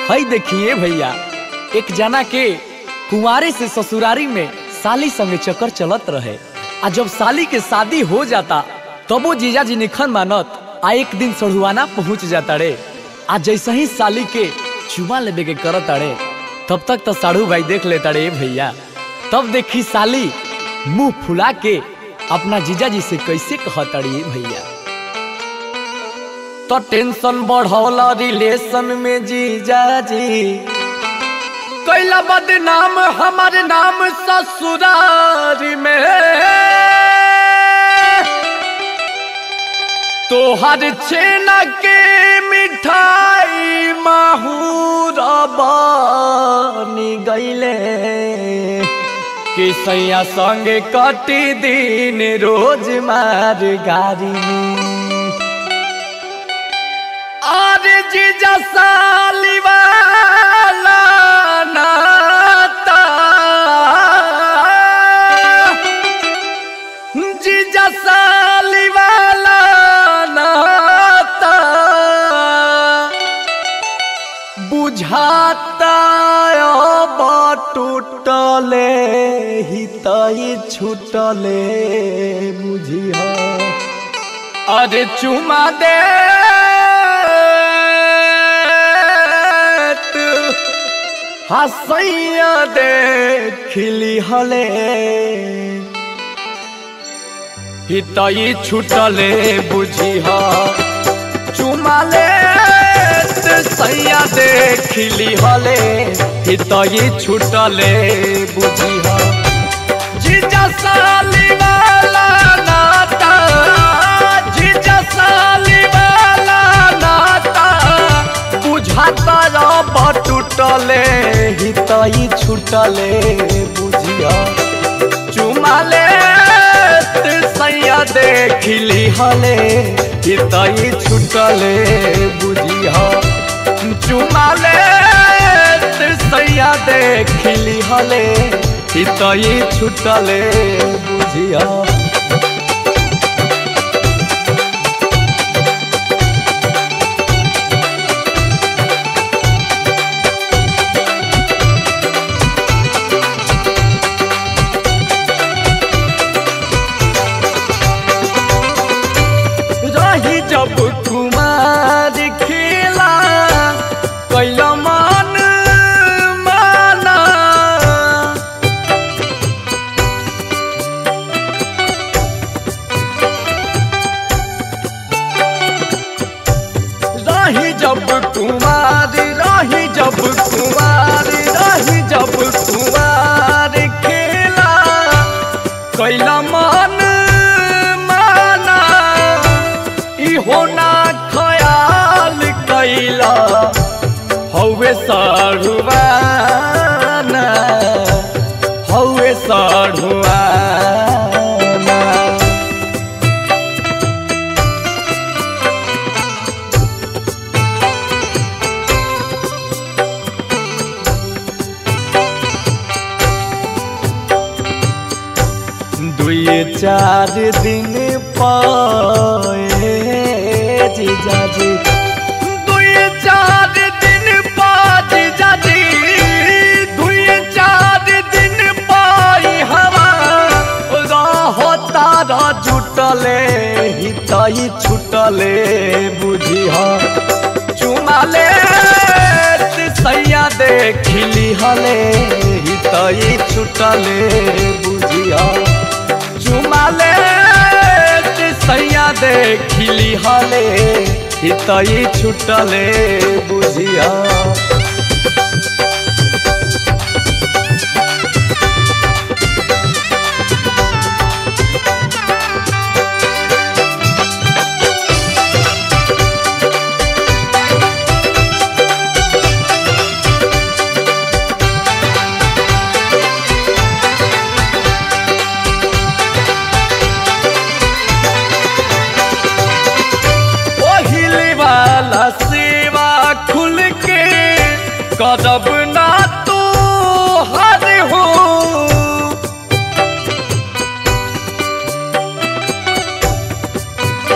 हई देखिए भैया एक जना के कुंवारे से ससुरारी में साली संगे चक्कर चलत रहे आ जब साली के शादी हो जाता तबो जीजा जी निखन मानत आ एक दिन सढ़ुआना पहुंच जाता रे आ जैसे ही साली के चुमा लेबे के करत अड़े तब तक तो साढ़ू भाई देख लेता रे भैया तब देखी साली मुंह फुला के अपना जीजा जी से कैसे कहतड़ी भैया तो टेंशन बढ़ौला रिलेशन में जीजा जी कैला बदनाम हमारे नाम ससुरारी में तोहर छेना के मिठाई माहूर बनी गईले कि सैया संगे कटी दिन रोज मार गारी अरे जीजा साली वाला नाता जीजा साली वाला नाता बुझाता अब टूटले हितई छूटले बुझिया अरे चुमा दे हसैया दे खिली हले हितई छूटले बुझिया चुमाले सैया दे खिली हले हितई छूटले बुझिया जीजा साली वाला नाता जीजा साली वाला नाता बुझाता रब टूटले हितई छूटले बुझिया चुमाले सैया देखिली हले हितई छूटले बुझिया चुमाले सैया देखिली हले हितई छूटले बुझिया रही जब कुमार खिला कैल मन माना रही जब कुमार रही जब कुमार रही जब कुमार खेला कैला मन माना इहो ना ख्याल कैला हौवे साढ़ुआना हौवे साढ़ुआना दुई चार दिन पाए जीजा जी दुई चार दिन पा जीजा जी दुई चार दिन पाई हवा रहो तारा जुटले हितई छुटले बुझिया चुमाले सैया देखिली हले हितई छुटले बुझिया चुमाले सैया देखिली हले हितई छुटले बुझिया पहिले वाला सेवा खुल के कदब ना तो हर हो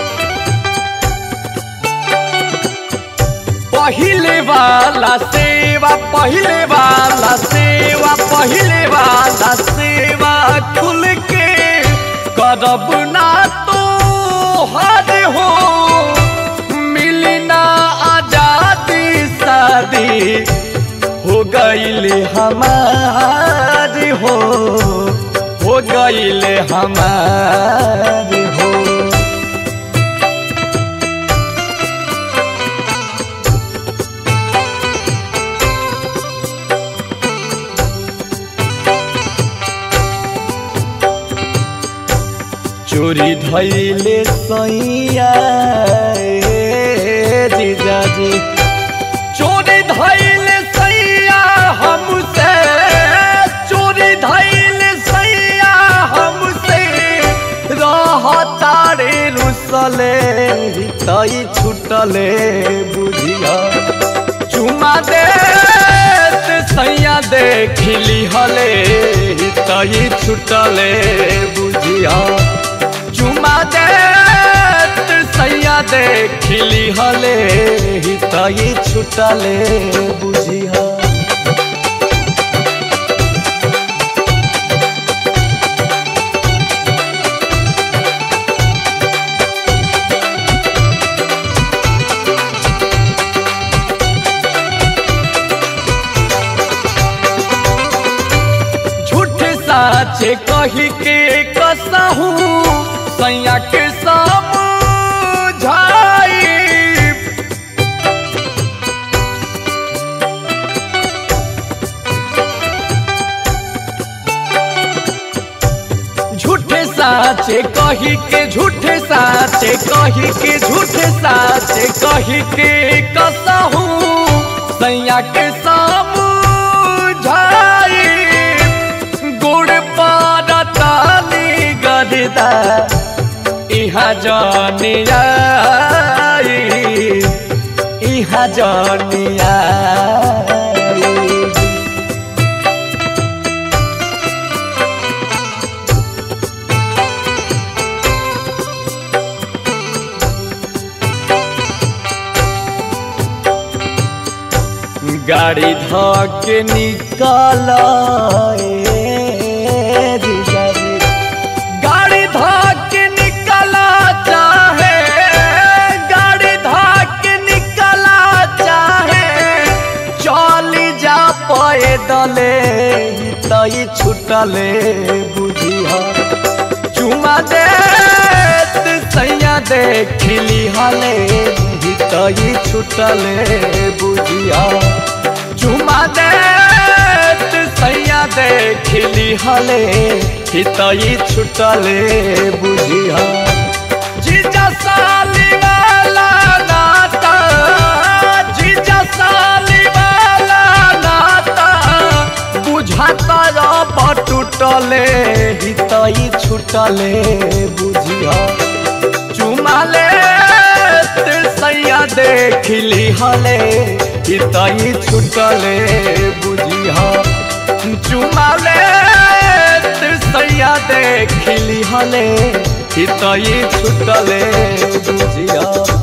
पहिले वाला से सेवा पहले वाला सेवा पहले वाला सेवा खुल के करब ना तो हद हो मिली ना आजादी शादी हो गईले हमारी हो हो गईले हमारी हो चोरी धैले सैया ए जीजाजी चोरी धैले सैया हमसे चोरी धैले सैया हमसे रहता रे रुसले तई छुटले बुझिया चुमा दे सैया देखली हले तई छुटले बुझिया चुमा दे सैया देखली हले तई छुटले बुझिया झूठ साचे कही के कसहू सैया के समझाई झूठे साचे कही के झूठे साचे कही के झूठे साचे कही के कसहू सैया के समझाई गुड़ पारतानी गरदा इहा जानिया इहा जानिया गाड़ी धके निकाल गाड़ी धके निकला चाहे गाड़ी धके निकला चाहे चली जा पैदले तई छुटले बुझिया चुमा दे सैया देखली हले तई छुटले बुझिया चुमा दे सैया देखली हले तई छुटले बुझिया जीजा साली वाला नाता जीजा साली वाला नाता बुझाता रब टूटले हितई छुटले बुझिया चुमाले सैया देखली हले हितई छुटले बुझिया चुमाले सैया देखली हले हितई छुटले बुझिया